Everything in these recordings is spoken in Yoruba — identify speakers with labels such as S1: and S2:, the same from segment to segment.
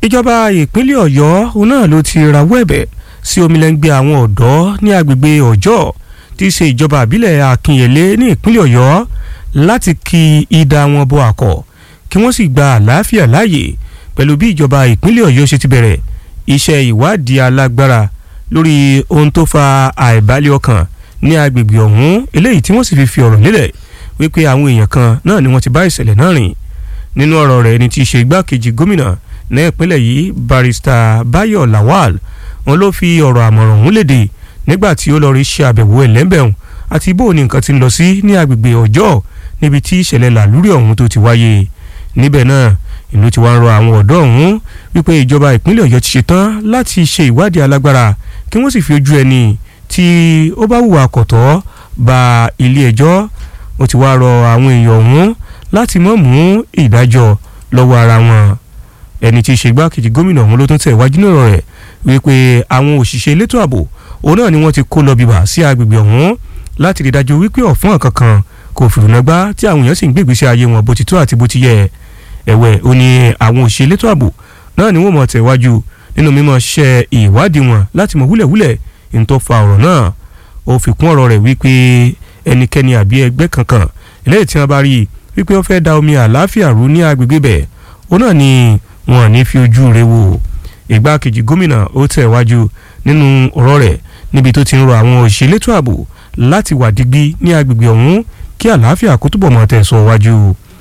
S1: ìjọba ìpínlẹ̀ ọ̀yọ́ òun náà ló ti rawọ́ ẹ̀bẹ̀ sí omilẹ́ngbẹ́ àwọn ọ̀dọ́ ní agbègbè ọjọ́ tí í ṣe ìjọba àbílẹ̀ akínyẹlé ní ìpínlẹ̀ ọ̀yọ́ láti kí ìdá wọn bọ àkọ́ kí wọ́n sì gba àlàáfíà láàyè pẹ̀lú bí ìjọba ìpínlẹ̀ ọ̀yọ́ ṣe ti bẹ̀rẹ̀ iṣẹ́ ìwádìí alágbára lórí ohun tó fa àìbalẹ̀ ọkàn ní agbègbè ọ̀hún eléyìí tí wọ́n sì fi fi ọ̀rọ̀ lélẹ̀ wípé àwọn èèyàn kan náà ni wọ́n ti bá ìṣẹ̀lẹ̀ náà rìn nínú ọ̀rọ̀ rẹ̀ ni ti ṣe igbákejì gómìnà ní ìpínlẹ̀ yìí barista bayo lawal wọn ló fi ọ̀rọ̀ àmọ̀ràn ọ̀hún léde nígbà tí ó lọ rí ṣe àbẹ̀wò ẹlẹ́mbẹ̀hún àti bó ni nǹkan ti ń lọ sí ní agbègbè ọjọ́ níbi tí ìṣẹ̀lẹ̀ làlúrí ọ̀hún tó ti wáyé níbẹ̀ náà ìlú ti wá ń rọ àwọn ọ̀dọ́ ọ̀hún wípé ìjọba ìpínlẹ̀ ọ̀yọ́ ti ṣetán láti ṣe ìwádìí alágbára kí wọ́n sì fi ojú ẹni tí ó bá hùwà kọ̀tọ́ ba ilé ẹjọ́ ó ti wá rọ àwọn èèyàn ọ̀hún láti mọ̀ mú ìdájọ́ lọ́wọ́ ara wọn ẹni tí í ṣe igbákejì gómìnà ọ̀hún ló tún tẹ̀ wájú náà rẹ̀ wípé àwọn òṣìṣẹ́ elétò ààbò òun náà ni wọ́n ti kó lọ bìbà sí agbègbè ọ̀hún láti rí dájú wípé ọ̀fọ́n kankan kò fìrùnàgbá tí àwọn èèyàn sì ń gbègbèsè ayé wọn bó ti tó àti bó ti yẹ ẹ̀wẹ̀ ó ní àwọn òṣìṣẹ́ elétò ààbò náà ni wọ́n mọ̀ tẹ̀wájú nínú mímọ̀ ṣiṣẹ́ ìwádìí wọn láti mọ̀ wúlẹ̀wúlẹ̀ ní tó fa ọ̀rọ̀ náà ó fi kún ọ̀rọ̀ rẹ̀ wípé ẹnikẹ́ni àbí ẹgbẹ́ kankan eléyìí tí wọ́n bá rí wípé ó fẹ́ da omi àlàáfíà rú ní agbègbè bẹ̀ ó náà ni wọn ní fi ojú rẹ̀ wò ìgbákejì gómìnà ó tẹ̀wájú nínú ọ̀rọ̀ rẹ̀ níbi tó ti ń rọ àwọn òṣìṣẹ́ elétò ààbò láti wà digbí ní agbègbè ọ̀hún kí àlàáfíà kó túbọ̀ mọ́ tẹ̀sọ̀ wájú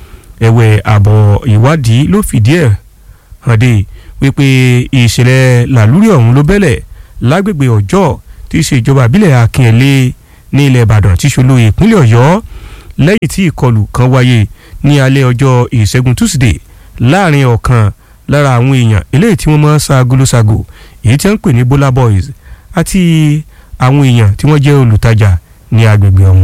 S1: ẹ̀wẹ̀ àbọ̀ ìwádìí ló fìdí ẹ̀ hàn dé wípé ìṣẹ̀lẹ̀ làlúrí ọ̀hún ló bẹ́lẹ̀ lágbègbè ọjọ́ tí í ṣe ìjọba àbílẹ̀ akínyẹlé ní ilẹ̀ ìbàdàn tí ṣolú ìpínlẹ̀ ọ̀yọ́ lẹ́yìn tí ìkọlù kan wáyé ní alẹ́ ọjọ́ ìṣẹ́gun túsídẹ̀ẹ́ láàrin ọ̀kan lára àwọn èèyàn eléyìí tí wọ́n máa ń sa agolosago èyí tí wọ́n ń pè ní bola boys àti àwọn èèyàn tí wọ́n jẹ́ olùtajà ní agbègbè ọ̀hún.